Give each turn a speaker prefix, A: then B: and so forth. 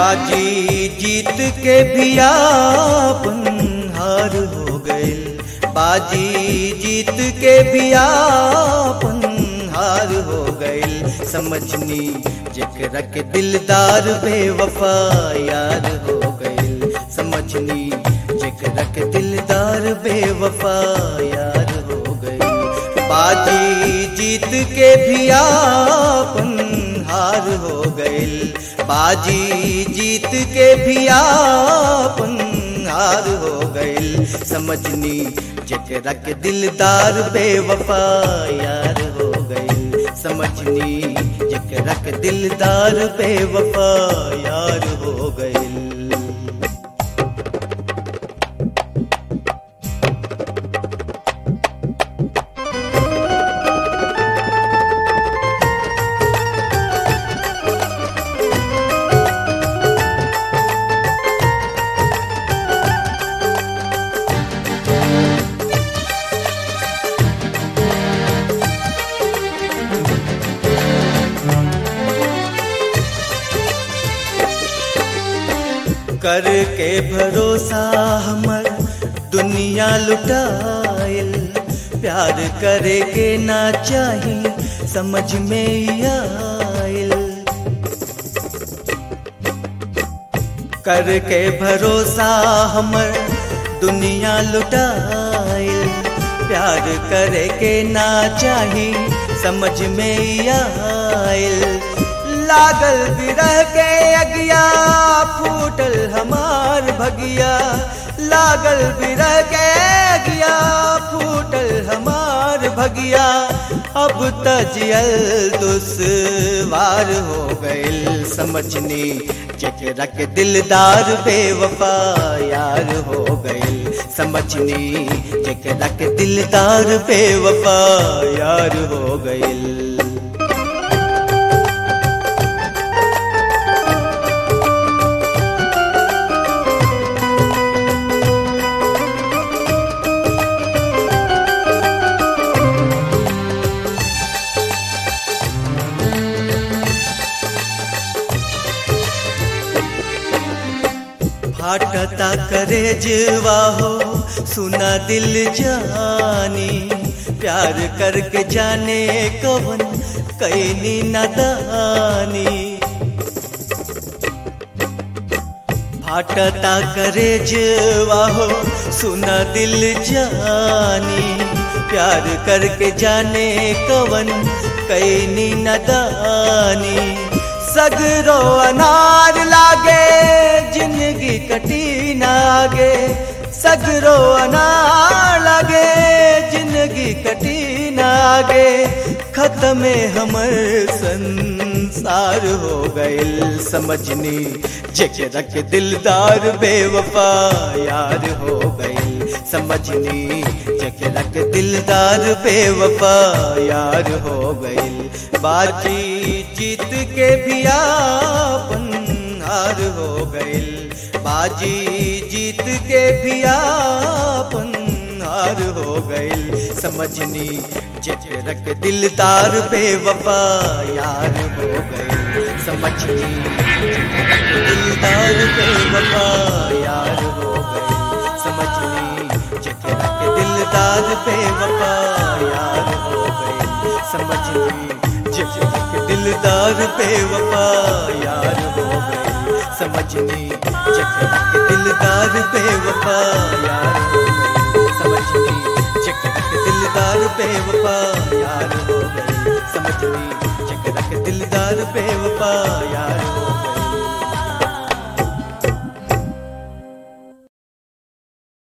A: बाजी जीत के भी आपन हार हो गइल बाजी जीत के भी आपन हार हो गइल समझनी जेकरा के दिलदार बेवफा यार हो गइल समझनी जेकरा के दिलदार बेवफा यार हो गइल बाजी जीत के भी आपन हार हो गइल बाजी जीत के भी आपन हार हो गइल समझनी जेकरा के दिलदार बेवफा यार हो गइल समझनी जेकरा के दिलदार बेवफा यार हो गइल करके भरोसा हमर दुनिया लुटाइल प्यार करे के ना चाही समझ में ही आइल करके भरोसा हमर दुनिया लुटाइल प्यार करे के ना चाही समझ में ही आइल लागल बिरह के अगिया फूटल हमार भगिया लागल बिरह के अगिया फूटल हमार भगिया अब तजियल दुश्वार हो गइल समझनी जेकरा के दिलदार बेवफा यार हो गइल समझनी जेकरा के दिलदार बेवफा यार हो गइल फाटता करे जीवा हो सुना दिल जानी प्यार करके जाने कवन कैनी नदानी फाटता करे जीवा हो सुना दिल जानी प्यार करके जाने कवन कैनी नदानी सगरो अनार लागे जिंदगी कटी नागे सगरो अनार लागे जिंदगी कटी नागे खत्म हमर संसार हो गइल समझनी जेकरा के दिलदार बेवफा यार हो गइल समझनी जेकरा के दिलदार बेवफा यार हो गइल बाजी जीत के भी आपन हार हो गइल बाजी जीत के भी आपन हार हो गइल समझनी जेकरा के दिलदार बेवफा यार हो गइल समझनी जेकरा के दिलदार बेवफा यार हो गइल समझनी जेकरा के दिलदार बेवफा यार हो गइल समझनी जेकरा के दिलदार बेवफा यार हो गइल समझनी जेकरा के दिलदार बेवफा यार हो गइल समझनी जेकरा के दिलदार बेवफा यार हो गइल समझनी जेकरा के दिलदार बेवफा यार